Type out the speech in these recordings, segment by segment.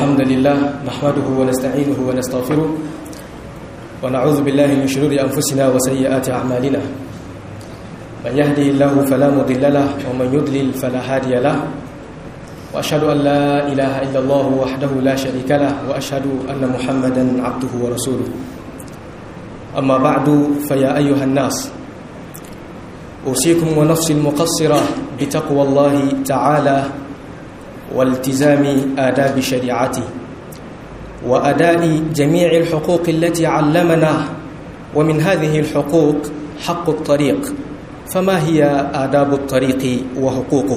الحمد لله نحمده ونستعينه ونستغفره ونعوذ بالله من شرور أنفسنا وسيئات أعمالنا من يهده الله فلا مضل له ومن يضلل فلا هادي له وأشهد أن لا إله إلا الله وحده لا شريك له وأشهد أن محمدا عبده ورسوله أما بعد فيا أيها الناس أوصيكم ونفسي المقصرة بتقوى الله تعالى والتزام آداب شريعته وأداء جميع الحقوق التي علمنا ومن هذه الحقوق حق الطريق فما هي آداب الطريق وحقوقه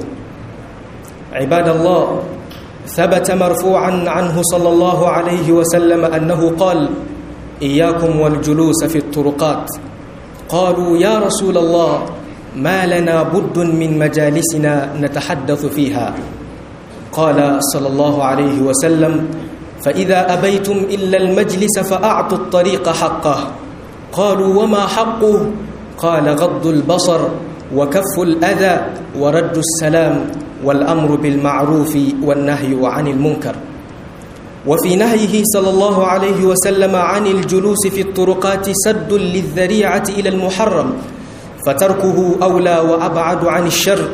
عباد الله ثبت مرفوعا عنه صلى الله عليه وسلم أنه قال إياكم والجلوس في الطرقات قالوا يا رسول الله ما لنا بد من مجالسنا نتحدث فيها قال صلى الله عليه وسلم فإذا أبيتم إلا المجلس فأعطوا الطريق حقه قالوا وما حقه قال غض البصر وكف الأذى ورد السلام والأمر بالمعروف والنهي عن المنكر وفي نهيه صلى الله عليه وسلم عن الجلوس في الطرقات سد للذريعة إلى المحرم فتركه أولى وأبعد عن الشر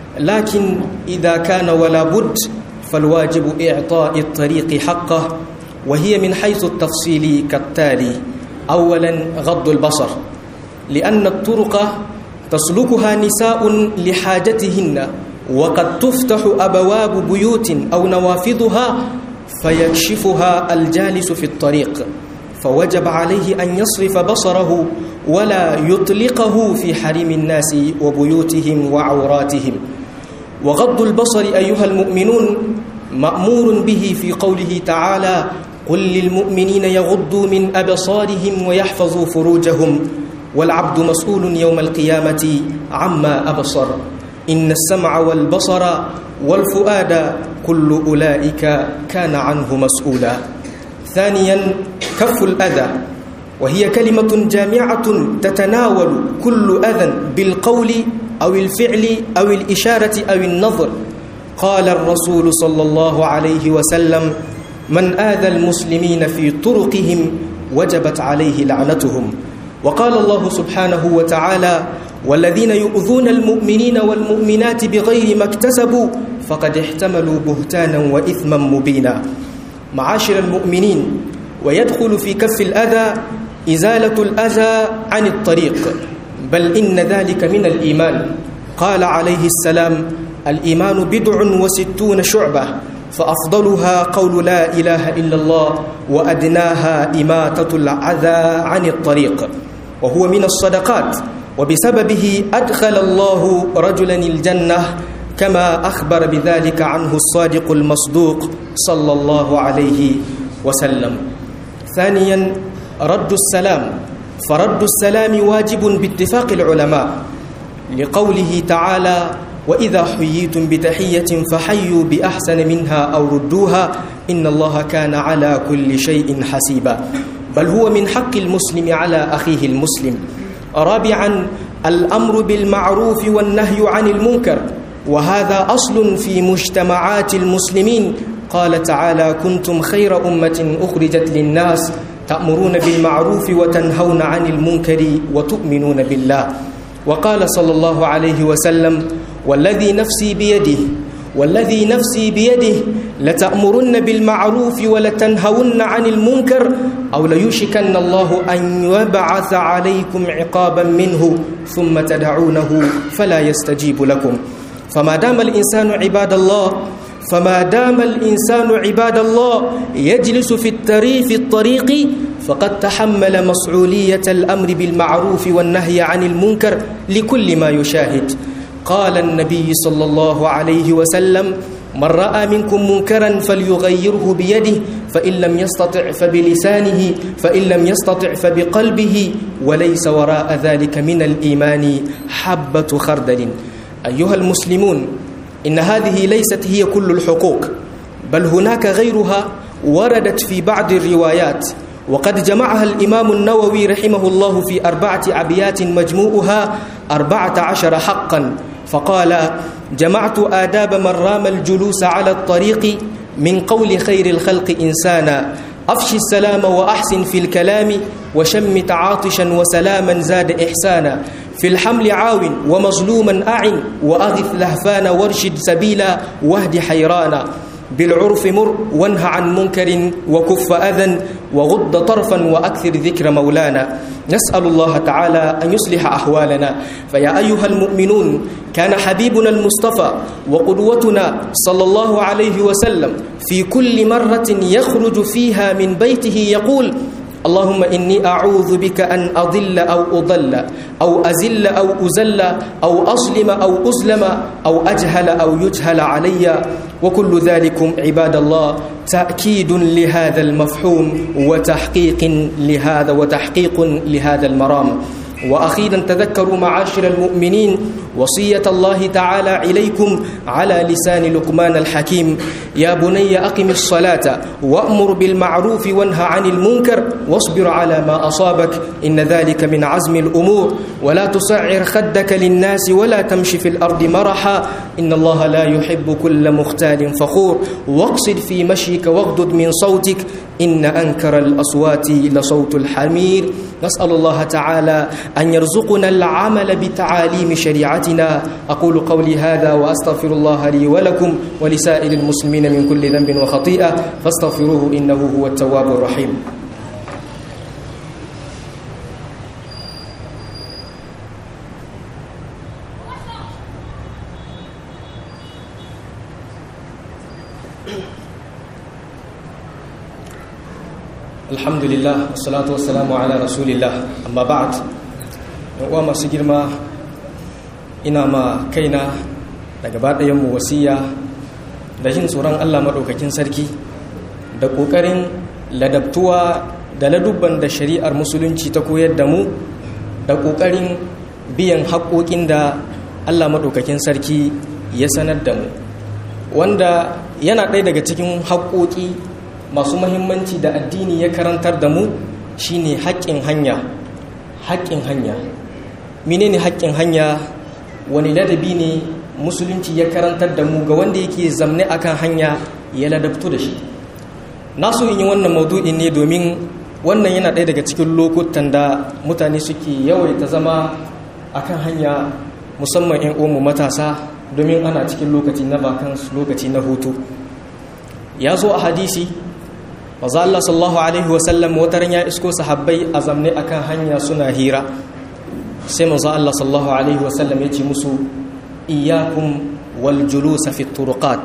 لكن إذا كان ولا بد فالواجب إعطاء الطريق حقه وهي من حيث التفصيل كالتالي أولا غض البصر لأن الطرق تسلكها نساء لحاجتهن وقد تفتح أبواب بيوت أو نوافذها فيكشفها الجالس في الطريق فوجب عليه أن يصرف بصره ولا يطلقه في حريم الناس وبيوتهم وعوراتهم وغض البصر أيها المؤمنون مأمور به في قوله تعالى قل للمؤمنين يغضوا من أبصارهم ويحفظوا فروجهم والعبد مسؤول يوم القيامة عما أبصر إن السمع والبصر والفؤاد كل أولئك كان عنه مسؤولا ثانيا كف الأذى وهي كلمة جامعة تتناول كل أذى بالقول أو الفعل أو الإشارة أو النظر قال الرسول صلى الله عليه وسلم من آذى المسلمين في طرقهم وجبت عليه لعنتهم وقال الله سبحانه وتعالى والذين يؤذون المؤمنين والمؤمنات بغير ما اكتسبوا فقد احتملوا بهتانا وإثما مبينا معاشر المؤمنين ويدخل في كف الأذى إزالة الأذى عن الطريق بل إن ذلك من الإيمان قال عليه السلام الإيمان بدع وستون شعبة فأفضلها قول لا إله إلا الله وأدناها إماتة العذى عن الطريق وهو من الصدقات وبسببه أدخل الله رجلا الجنة كما أخبر بذلك عنه الصادق المصدوق صلى الله عليه وسلم ثانيا رد السلام فرد السلام واجب باتفاق العلماء لقوله تعالى وإذا حييتم بتحية فحيوا بأحسن منها أو ردوها إن الله كان على كل شيء حسيبا بل هو من حق المسلم على أخيه المسلم رابعا الأمر بالمعروف والنهي عن المنكر وهذا أصل في مجتمعات المسلمين قال تعالى كنتم خير أمة أخرجت للناس تأمرون بالمعروف وتنهون عن المنكر وتؤمنون بالله وقال صلى الله عليه وسلم والذي نفسي بيده والذي نفسي بيده لتأمرن بالمعروف ولتنهون عن المنكر أو ليشكن الله أن يبعث عليكم عقابا منه ثم تدعونه فلا يستجيب لكم فما دام الإنسان عباد الله فما دام الإنسان عباد الله يجلس في الطريق في الطريق فقد تحمل مسؤولية الأمر بالمعروف والنهي عن المنكر لكل ما يشاهد قال النبي صلى الله عليه وسلم من رأى منكم منكرا فليغيره بيده فإن لم يستطع فبلسانه فإن لم يستطع فبقلبه وليس وراء ذلك من الإيمان حبة خردل أيها المسلمون إن هذه ليست هي كل الحقوق بل هناك غيرها وردت في بعض الروايات وقد جمعها الإمام النووي رحمه الله في أربعة أبيات مجموعها أربعة عشر حقا فقال جمعت آداب من رام الجلوس على الطريق من قول خير الخلق إنسانا أفش السلام وأحسن في الكلام وشمت عاطشا وسلاما زاد إحسانا في الحمل عاون ومظلوما أعن وأغث لهفانا وارشد سبيلا واهد حيرانا بالعرف مر وانه عن منكر وكف أذى وغض طرفا وأكثر ذكر مولانا نسأل الله تعالى أن يصلح أحوالنا فيا أيها المؤمنون كان حبيبنا المصطفى وقدوتنا صلى الله عليه وسلم في كل مرة يخرج فيها من بيته يقول اللهم إني أعوذ بك أن أضل أو أضل أو أزل أو أزل أو أظلم أو أظلم أو أجهل أو يجهل علي وكل ذلكم عباد الله تأكيد لهذا المفهوم وتحقيق لهذا وتحقيق لهذا المرام وأخيرا تذكروا معاشر المؤمنين وصية الله تعالى إليكم على لسان لقمان الحكيم يا بني أقم الصلاة وأمر بالمعروف وانهى عن المنكر واصبر على ما أصابك إن ذلك من عزم الأمور ولا تصعر خدك للناس ولا تمشي في الأرض مرحا إن الله لا يحب كل مختال فخور واقصد في مشيك واغضض من صوتك إن أنكر الأصوات لصوت الحمير نسأل الله تعالى أن يرزقنا العمل بتعاليم شريعتنا أقول قولي هذا وأستغفر الله لي ولكم ولسائر المسلمين من كل ذنب وخطيئة فاستغفروه إنه هو التواب الرحيم alhamdulillah wassalatu wassalamu ala rasulillah amma ba'd uwa masu girma ina ma kaina da gaba mu wasiya da jin tsoron Allah maɗaukakin sarki da ƙoƙarin ladabtuwa da ladubban da shari'ar musulunci ta koyar da mu da ƙoƙarin biyan haƙoƙin da Allah maɗaukakin sarki ya sanar da mu wanda yana ɗaya daga cikin haƙoƙi masu mahimmanci da addini ya karantar da mu shine haƙƙin hanya haƙƙin hanya menene haƙƙin hanya wani ladabi ne musulunci ya karantar da mu ga wanda yake zamne akan hanya ya ladabtu da shi na so in yi wannan maudu'in ne domin wannan yana ɗaya daga cikin lokutan da mutane suke yawaita zama akan hanya musamman 'yan uwanmu matasa domin ana cikin lokaci na bakansu lokaci na hutu ya zo a hadisi maza Allah sallallahu alaihi wasallam wataran ya isko sahabbai a zamne akan hanya suna hira sai maza Allah sallallahu alaihi wasallam ya ce musu iyakum wal julusa fi turuqat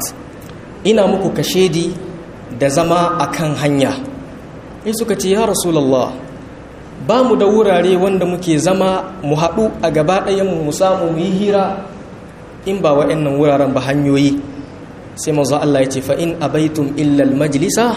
ina muku kashedi da zama akan hanya sai suka ce ya rasulullah ba mu da wurare wanda muke zama mu haɗu a gaba ɗayan mu samu mu yi hira in ba wa'annan wuraren ba hanyoyi sai maza Allah ya ce fa in abaitum illa al majlisa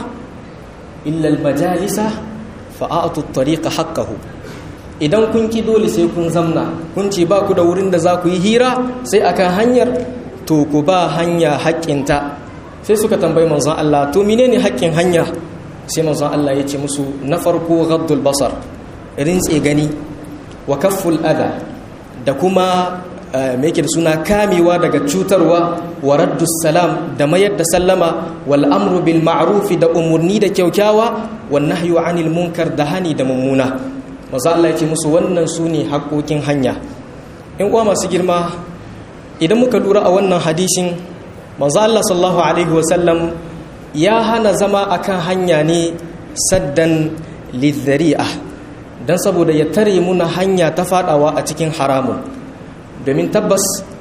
illa almajalisa fa'atu at-tariqa haqqahu idan kun ki dole sai kun zamna kun ce ba ku da wurin da za ku yi hira sai akan hanyar to ku ba hanya haƙƙinta sai suka tambayi manzon Allah to menene haƙƙin hanya sai manzon Allah ya ce musu na farko ghaddul basar rintse gani wa kafful adha da kuma me yake da suna kamewa daga cutarwa wa raddus salam da mayar da sallama wal amru bil ma'ruf da umurni da kyaukyawa wan nahyu anil munkar da hani da mummuna maza Allah yake musu wannan sune haƙoƙin hanya in uwa masu girma idan muka lura a wannan hadisin maza Allah sallallahu alaihi wasallam ya hana zama akan hanya ne saddan lidhari'a dan saboda ya tare muna hanya ta fadawa a cikin haramun domin tabbas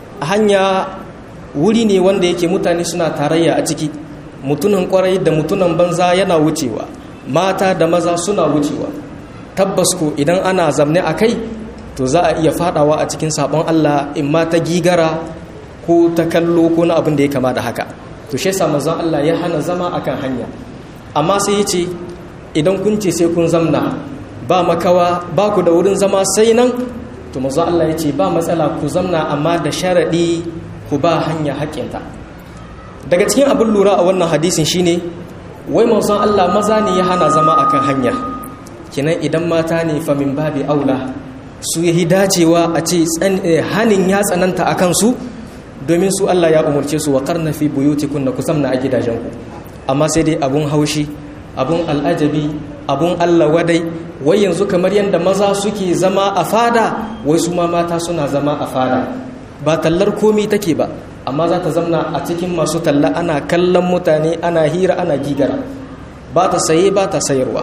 hanya wuri ne wanda yake mutane suna tarayya a ciki mutunan kwarai da mutunan banza yana wucewa mata da maza suna wucewa tabbas ko idan ana zamne a kai to za a iya fadawa a cikin sabon Allah in ma ta gigara ko ta kallo ko na abin da ya kama da haka to shi yasa manzon Allah ya hana zama akan hanya amma sai ya ce idan kun ce sai kun zamna ba makawa ba ku da wurin zama sai nan to mazu Allah ya ce ba matsala ku zamna amma da sharaɗi ku ba hanya haƙƙinta daga cikin abin lura a wannan hadisin shine wai manzon Allah maza ne ya hana zama akan hanya kinan idan mata ne fa min babi aula su yi dacewa a ce hanin ya tsananta a kansu domin su Allah ya umarce su wa karna fi buyutikunna ku zamna a gidajenku amma sai dai abun haushi abun al'ajabi abun allah wadai wai yanzu kamar yadda maza suke zama a fada wai su ma mata suna zama a fada ba tallar komi take ba amma za ta zamna a cikin masu talla ana kallon mutane ana hira ana gigara ba ta saye ba ta sayarwa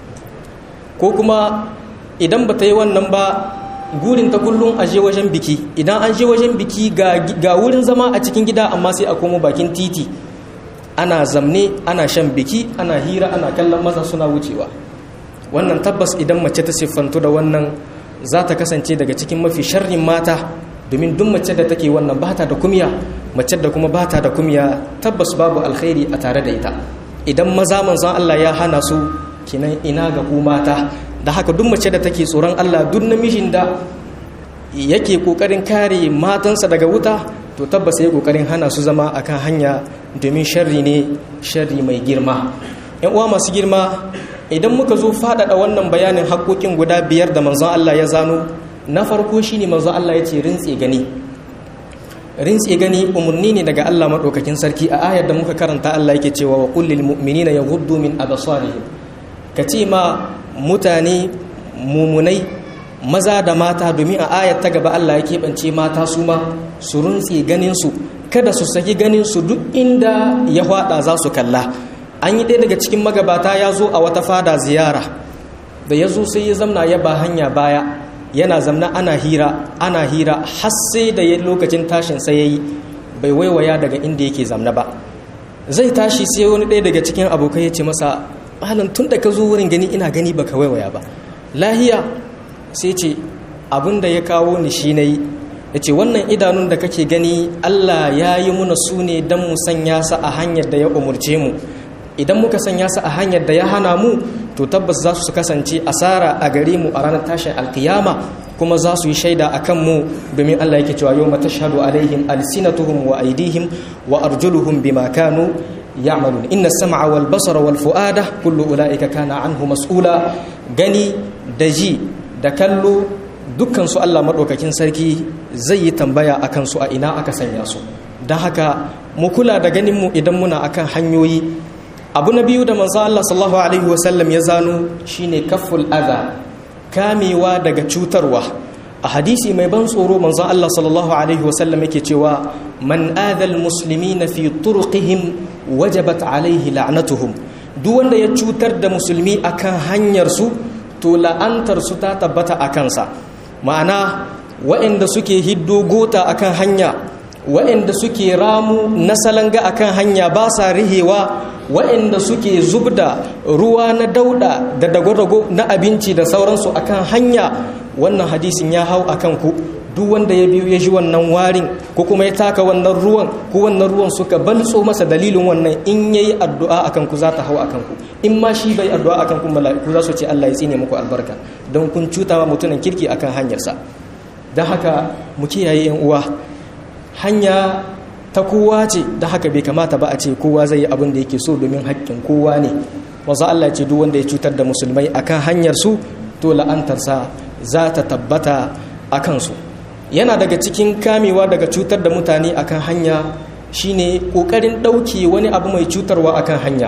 ko kuma idan ba ta yi wannan ba gurin ta kullum a je wajen biki idan an je wajen biki ga wurin zama a cikin gida amma sai a komo bakin titi ana zamne ana shan biki ana hira ana kallon maza suna wucewa wannan tabbas idan mace ta siffantu da wannan za ta kasance daga cikin mafi sharrin mata domin duk mace da take wannan ba ta da kumya mace da kuma ba ta da kumya tabbas babu alkhairi a tare da ita idan maza manzon Allah ya hana su kinan ina ga ku mata da haka duk mace da take tsoron Allah duk namijin da yake kokarin kare matansa daga wuta to tabbas ya kokarin hana su zama akan hanya domin sharri ne sharri mai girma yan uwa masu girma idan muka zo faɗaɗa wannan bayanin haƙoƙin guda biyar da manzon Allah ya zano na farko shine manzon Allah ya ce rintse gani rintse gani umarni ne daga Allah maɗaukakin sarki a ayar da muka karanta Allah yake cewa wa kullil mu'minina yaghuddu min absarihim ka ce ma mutane mumunai maza da mata domin a ayar ta gaba Allah ya keɓance mata su ma su runtse ganinsu kada su saki ganinsu duk inda ya hwada za su kalla an yi ɗaya daga cikin magabata ya zo a wata fada ziyara da ya zo sai ya zamna ya ba hanya baya yana zamna ana hira ana hira har sai da ya lokacin tashin sai ya yi bai waiwaya daga inda yake zamna ba zai tashi sai wani ɗaya daga cikin abokai ya ce masa malam tun da ka zo wurin gani ina gani baka waiwaya ba lahiya sai ce abin da ya kawo ni shi na yi ya ce wannan idanun da kake gani allah ya yi muna su ne don mu sanya sa a hanyar da ya umurce mu idan muka sanya sa a hanyar da ya hana mu to tabbas za su kasance asara a gare mu a ranar tashin alkiyama kuma za su yi shaida a kan mu domin allah yake cewa yau matashhadu alaihim alsinatuhum wa aidihim wa arjuluhum bima kanu ya'malun inna sam'a wal basara wal fu'ada kullu ulaika kana anhu mas'ula gani da ji da kallo dukkan su Allah madaukakin sarki zai yi tambaya akan su a ina aka sanya su dan haka mu kula da ganin mu idan muna akan hanyoyi abu na biyu da manzo Allah sallallahu alaihi wasallam ya zano shine kafful adha kamewa daga cutarwa a hadisi mai ban tsoro manzo Allah sallallahu alaihi wasallam yake cewa man adal muslimina fi turqihim wajabat alaihi la'natuhum duk wanda ya cutar da musulmi akan hanyar su to la'antar su ta tabbata a kansa ma'ana waɗanda suke hiddo gota akan hanya waɗanda suke ramu na salanga akan hanya ba sa rihewa waɗanda suke zubda ruwa na dauda da dago-dago na abinci da sauransu akan hanya wannan hadisin ya hau akan ku duk wanda ya biyu ya ji wannan warin ko kuma ya taka wannan ruwan ko wannan ruwan suka balso masa dalilin wannan in yayi addu'a akan ku za ta hau akan ku in ma shi bai addu'a akan ku mala'iku za su ce Allah ya tsine muku albarka don kun cuta wa mutumin kirki akan hanyarsa don haka mu kiyaye yan uwa hanya ta kowa ce da haka bai kamata ba a ce kowa zai yi abin da yake so domin haƙƙin kowa ne wanzu Allah ce duk wanda ya cutar da musulmai akan hanyar su to la'antarsa za ta tabbata a kansu yana daga cikin kamewa daga cutar da mutane akan hanya shine ƙoƙarin ɗauke wani abu mai cutarwa akan hanya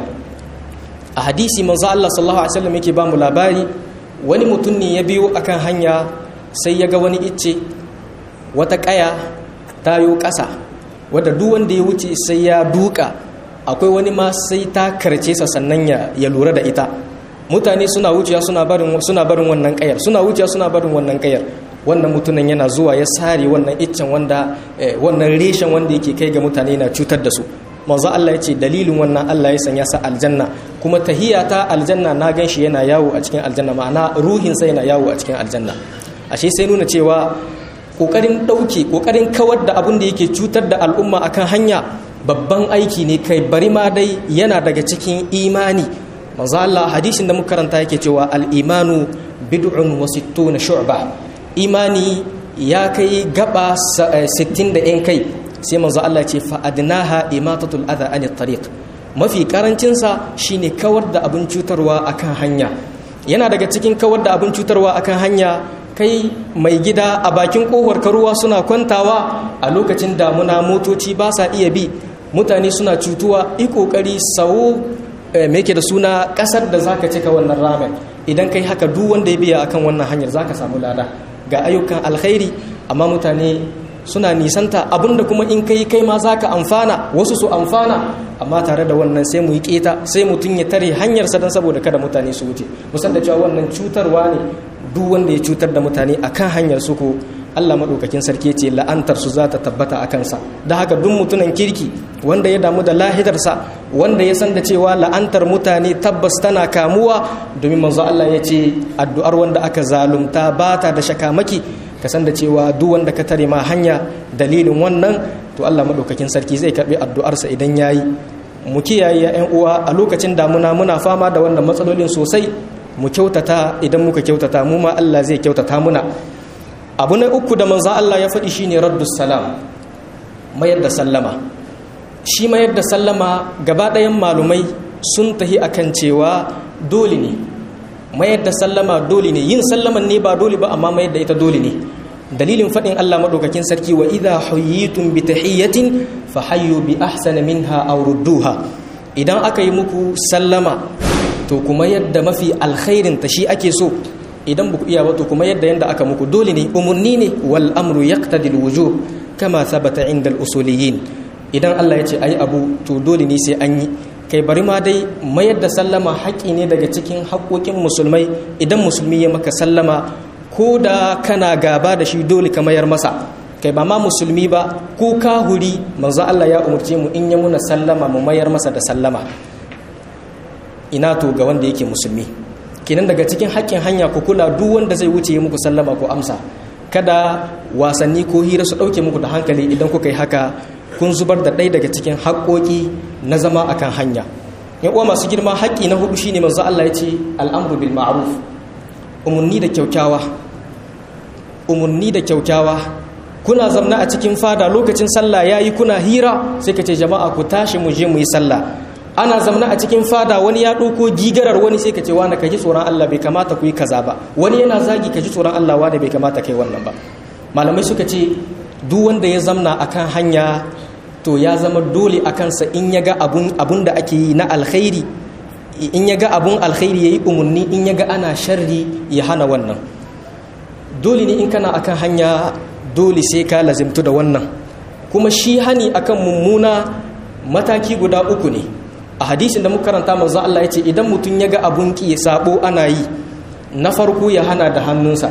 a hadisi manzo Allah sallallahu alaihi wasallam yake ba mu labari wani mutum ne ya biyo akan hanya sai ya ga wani icce wata ƙaya tayo ƙasa wadda duk wanda ya wuce sai ya duka akwai wani ma sai ta karce sa sannan ya lura da ita mutane suna wuciya suna barin suna barin wannan kayar suna wuciya suna barin wannan kayar wannan mutumin yana zuwa ya sare wannan iccen wanda wannan reshen wanda yake kai ga mutane na cutar da su manzo Allah ya ce dalilin wannan Allah ya sanya sa aljanna kuma tahiyata aljanna na ganshi yana yawo a cikin aljanna ma'ana ruhin sa yana yawo a cikin aljanna ashe sai nuna cewa kokarin ɗauke kokarin kawar da abin da yake cutar da al'umma akan hanya babban aiki ne kai bari ma dai yana daga cikin imani manzo Allah hadisin da muka karanta yake cewa al-imanu bid'un wa sittuna shu'ba imani ya kai gaba 60 da yan kai sai manzo Allah ce fa adnaha imatatul adha an tariq mafi karancin sa shine kawar da abin cutarwa akan hanya yana daga cikin kawar da abin cutarwa akan hanya kai mai gida a bakin kohar karuwa suna kwantawa a lokacin damuna motoci ba sa iya bi mutane suna cutuwa yi kokari sau me yake da suna kasar da zaka cika wannan ramen idan kai haka duk wanda ya biya akan wannan hanyar zaka samu lada ga ayyukan alkhairi amma mutane suna nisanta abinda kuma in kai kai ma zaka amfana wasu su amfana amma tare da wannan sai mu yi keta sai mutum ya tare hanyarsa don saboda kada mutane su wuce musan da cewa wannan cutarwa ne duk wanda ya cutar da mutane akan hanyar su ko Allah maɗaukakin sarki ce la'antar su za ta tabbata a kansa da haka duk mutunan kirki wanda ya damu da lahidarsa wanda ya san da cewa la'antar mutane tabbas tana kamuwa domin manzo Allah ya ce addu'ar wanda aka zalunta ba ta da shakamaki ka san da cewa duk wanda ka tare ma hanya dalilin wannan to Allah maɗaukakin sarki zai karɓi addu'arsa idan ya yi mu kiyaye ‘yan uwa a lokacin damuna muna fama da wannan matsalolin sosai mu kyautata idan muka kyautata mu ma Allah zai kyautata muna abu na uku da manzan Allah ya faɗi shine raddus salam mayar da sallama shi mayar da sallama gaba ɗayan malumai sun tahi akan cewa dole ne mayar da sallama dole ne yin sallaman ne ba dole ba amma mayar da ita dole ne dalilin faɗin Allah maɗaukakin sarki wa idha huyyitum bi tahiyyatin fa hayyu bi ahsana minha aw rudduha idan aka yi muku sallama to kuma yadda mafi alkhairin ta shi ake so idan ba ku iya ba to kuma yadda yanda aka muku dole ne umurni ne wal amru yaqtadi al wujub kama thabata inda al usuliyin idan Allah ya ce ai abu to dole ne sai an yi kai bari ma dai mayar da sallama haƙƙi ne daga cikin haƙoƙin musulmai idan musulmi ya maka sallama ko da kana gaba da shi dole ka mayar masa kai ba ma musulmi ba ko kahuri manzo Allah ya umurce mu in ya muna sallama mu mayar masa da sallama ina to ga wanda yake musulmi kenan daga cikin haƙƙin hanya ku kula duk wanda zai wuce muku sallama ko amsa kada wasanni ko hira su ɗauke muku da hankali idan kuka yi haka kun zubar da ɗaya daga cikin haƙƙoƙi na zama akan hanya yan uwa masu girma haƙƙi na hudu shine manzo Allah ya ce al'amru bil ma'ruf umarni da kyaukyawa umarni da kyaukyawa kuna zamna a cikin fada lokacin sallah yayi kuna hira sai ka ce jama'a ku tashi mu je mu yi sallah ana zamna a cikin fada wani ya ɗauko gigarar wani sai ka ce wani ka ji tsoron Allah bai kamata ku yi kaza ba wani yana zagi ka ji tsoron Allah wani bai kamata kai wannan ba malamai suka ce duk wanda ya zamna akan hanya to ya zama dole a kansa in ya ga abun da ake yi na alkhairi in ya ga abun alkhairi ya yi umarni in ya ga ana sharri ya hana wannan dole ne in kana akan hanya dole sai ka lazimtu da wannan kuma shi hani akan mummuna mataki guda uku ne a hadisin da muka karanta manzo Allah ya ce idan mutum ya ga abun ki sabo ana yi na farko ya hana da hannunsa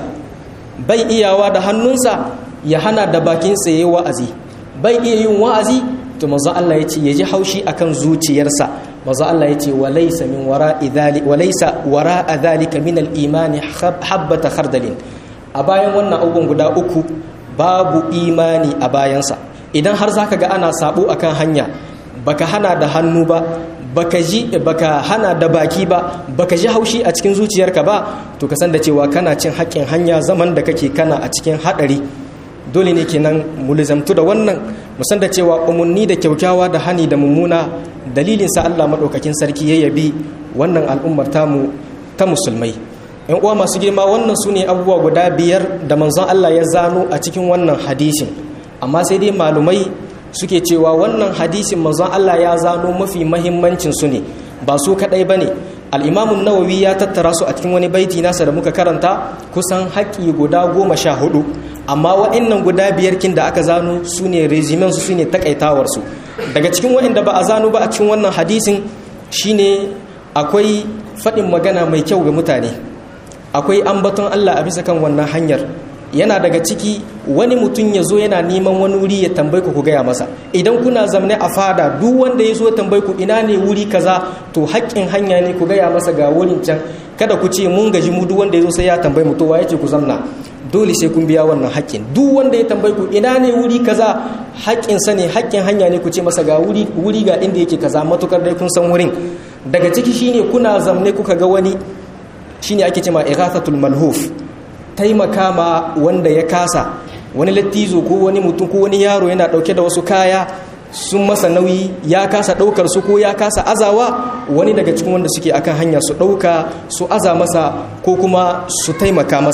bai iyawa da hannunsa ya hana da bakinsa yayi wa'azi bai iya yin wa'azi to manzo Allah ya ce ya ji haushi akan zuciyarsa manzo Allah ya ce walaysa min wara'i dhali walaysa wara'a dhalika min al-imani habbata khardalin a bayan wannan abubuwan guda uku babu imani a bayansa idan har zaka ga ana sabo akan hanya baka hana da hannu ba baka ji baka hana da baki ba baka ji haushi a cikin zuciyarka ba to ka san da cewa kana cin haƙƙin hanya zaman da kake kana a cikin haɗari dole ne kenan mulzamtu da wannan musan da cewa umarni da kyaukyawa da hani da mummuna dalilin sa Allah madaukakin sarki ya yabi wannan al'ummar tamu ta musulmai yan uwa masu girma wannan su ne abubuwa guda biyar da manzon Allah ya zano a cikin wannan hadisin amma sai dai malumai suke cewa wannan hadisin manzon Allah ya zano mafi mahimmancin su ne ba su kadai bane al-imamu nawawi ya tattara su a cikin wani baiti nasa da muka karanta kusan haƙi guda goma sha hudu amma wa'annan guda biyar kin da aka zano su ne regimen su ne takaitawar su daga cikin wa'anda ba a zano ba a cikin wannan hadisin shine akwai faɗin magana mai kyau ga mutane akwai ambaton Allah a bisa kan wannan hanyar yana daga ciki wani mutum ya zo yana neman wani wuri ya tambayi ku ku gaya masa idan kuna zamne a fada duk wanda ya zo ya tambayi ku ina ne wuri kaza to haƙƙin hanya ne ku gaya masa ga wurin can kada ku ce mun gaji mu duk wanda ya zo sai ya tambayi mu to wa yace ku zamna dole sai kun biya wannan haƙƙin duk wanda ya tambayi ku ina ne wuri kaza haƙƙin sa ne haƙƙin hanya ne ku ce masa ga wuri wuri ga inda yake kaza matukar dai kun san wurin daga ciki shine kuna zamne kuka ga wani shine ake cewa ighathatul malhuf taimaka ma wanda ya kasa wani lattizo ko wani mutum ko wani yaro yana dauke da wasu kaya sun masa nauyi ya kasa daukar su ko ya kasa azawa wani daga cikin wanda suke akan hanya su dauka su aza masa ko kuma su taimaka masa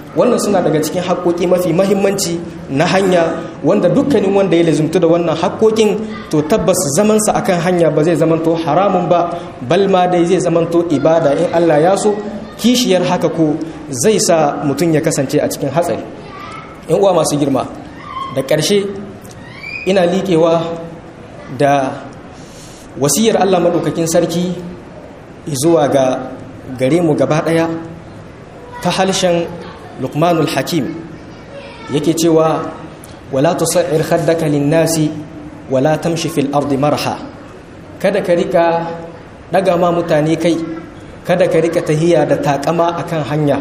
wannan suna daga cikin haƙoƙi mafi mahimmanci na hanya wanda dukkanin wanda ya lazumtu da wannan haƙoƙin to tabbas zamansa akan hanya ba zai zamanto haramun ba bal ma dai zai zamanto ibada in Allah ya so kishiyar haka ko zai sa mutum ya kasance a cikin hatsari in uwa masu girma da ƙarshe ina liƙewa da wasiyar Allah maɗaukakin sarki zuwa ga gare mu gaba ɗaya ta halshen lukmanul hakim yake cewa wala tusa'ir khaddaka linnasi wala tamshi fil ardi marha kada ka rika daga ma mutane kai kada ka rika tahiya da takama akan hanya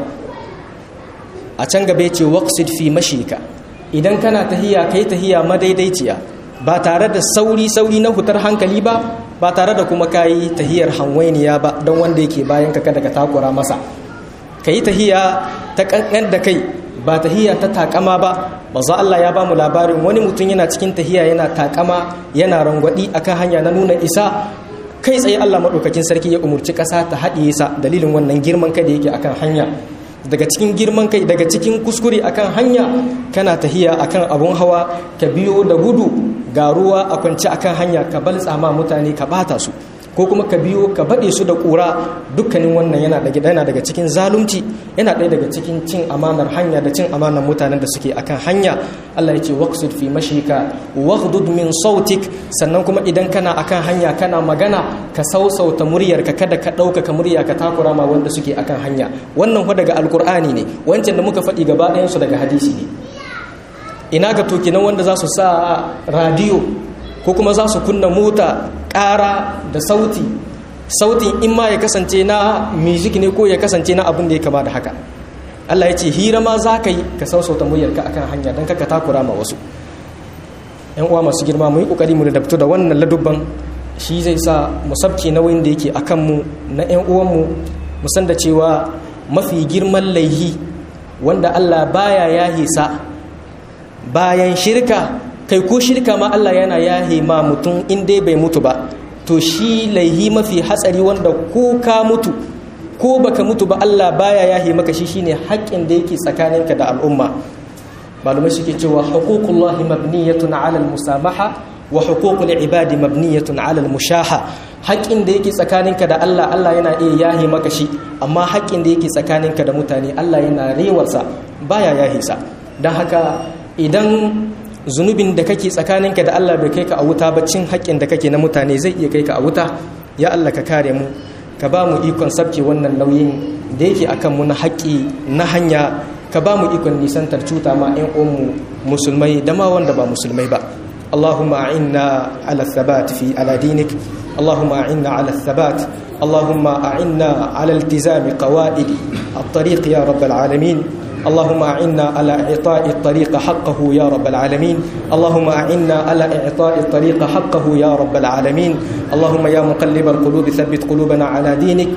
a can gaba ce waqsid fi mashika idan kana tahiya kai tahiya madaidaiciya ba tare da sauri sauri na hutar hankali ba ba tare da kuma kayi tahiyar hanwainiya ba don wanda yake bayan ka kada ka takura masa ka yi tahiya ta kankan da kai ba tahiya ta takama ba manzo Allah ya bamu labarin wani mutum yana cikin tahiya yana takama yana rangwadi akan hanya na nuna isa kai tsaye Allah madaukakin sarki ya umurci kasa ta haɗiye sa dalilin wannan girman kai da yake akan hanya daga cikin girman kai daga cikin kuskure akan hanya kana tahiya akan abun hawa ka biyo da gudu ga ruwa a kwance akan hanya ka baltsa ma mutane ka bata su ko kuma ka biyo ka baɗe su da ƙura dukkanin wannan yana daga yana daga cikin zalunci yana ɗaya daga cikin cin amanar hanya da cin amanar mutanen da suke akan hanya Allah ya ce waqsid fi mashika waghdud min sautik sannan kuma idan kana akan hanya kana magana ka sausauta muryar ka kada ka ɗaukaka murya ka takura ma wanda suke akan hanya wannan fa daga alkur'ani ne wancan da muka faɗi gaba ɗayan su daga hadisi ne ina ga to kenan wanda za su sa radiyo ko kuma za su kunna mota ƙara da sauti sautin in ma ya kasance na music ne ko ya kasance na abin da ya kama da haka Allah ya ce hira ma za ka yi ka sausauta muryarka akan hanya don kaka takura ma wasu yan uwa masu girma mu yi kokari mu da da wannan ladubban shi zai sa mu sabke nauyin da yake akan mu na yan uwanmu mu san da cewa mafi girman laihi wanda Allah baya yahe sa bayan shirka kai ko shirka ma Allah yana yahe ma mutum in dai bai mutu ba to shi laihi mafi hatsari wanda ko ka mutu ko baka mutu ba Allah baya yahe maka shi shine haƙƙin da yake tsakaninka da al'umma malumai suke cewa huququllahi mabniyatun 'ala al-musamaha wa huququl ibadi mabniyatun 'ala al-mushaha haƙƙin da yake tsakaninka da Allah Allah yana iya yahe maka shi amma haƙƙin da yake tsakaninka da mutane Allah yana rewarsa baya yahe sa dan haka idan zunubin da kake tsakaninka da Allah bai kai ka a wuta ba cin haƙƙin da kake na mutane zai iya kai ka a wuta ya Allah ka kare mu ka ba mu ikon sabke wannan nauyin da yake akan mu na haƙƙi na hanya ka ba mu ikon nisantar cuta ma 'yan uwanmu musulmai da ma wanda ba musulmai ba اللهم أعنا على الثبات في على دينك اللهم أعنا على الثبات اللهم أعنا على التزام قواعد الطريق يا رب العالمين اللهم أعنا على إعطاء الطريق حقه يا رب العالمين اللهم أعنا على إعطاء الطريق حقه يا رب العالمين اللهم يا مقلب القلوب ثبت قلوبنا على دينك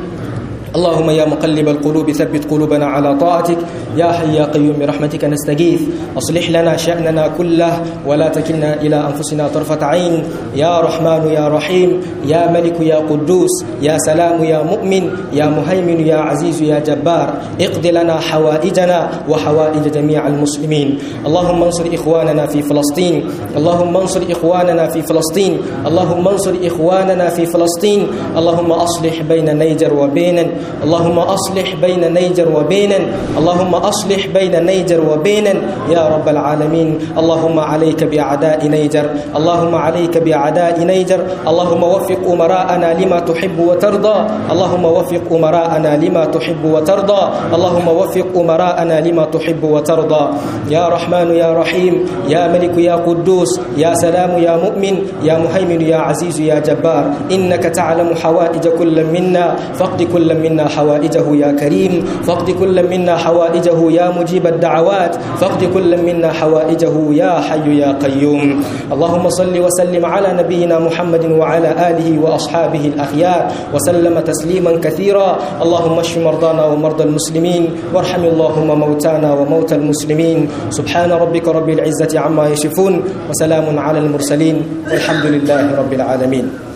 اللهم يا مقلب القلوب ثبت قلوبنا على طاعتك يا حي يا قيوم برحمتك نستغيث اصلح لنا شأننا كله ولا تكلنا إلى أنفسنا طرفة عين يا رحمن يا رحيم يا ملك يا قدوس يا سلام يا مؤمن يا مهيمن يا عزيز يا جبار اقض لنا حوائجنا وحوائج جميع المسلمين اللهم انصر إخواننا في فلسطين اللهم انصر إخواننا في فلسطين اللهم انصر إخواننا في فلسطين اللهم أصلح بين نيجر وبين اللهم أصلح بين نيجر وبين اللهم أصلح بين نيجر وبين يا رب العالمين اللهم عليك بأعداء نيجر اللهم عليك بأعداء نيجر اللهم وفق أمراءنا لما تحب وترضى اللهم وفق أمراءنا لما تحب وترضى اللهم وفق أمراءنا لما تحب وترضى يا رحمن يا رحيم يا ملك يا قدوس يا سلام يا مؤمن يا مهيمن يا عزيز يا جبار إنك تعلم حوائج كل منا فقد كل منا حوائجه يا كريم فقد كل منا حوائجه يا مجيب الدعوات فقد كل منا حوائجه يا حي يا قيوم اللهم صل وسلم على نبينا محمد وعلى آله وأصحابه الأخيار وسلم تسليما كثيرا اللهم اشف مرضانا ومرضى المسلمين وارحم اللهم موتانا وموتى المسلمين سبحان ربك رب العزة عما يصفون وسلام على المرسلين والحمد لله رب العالمين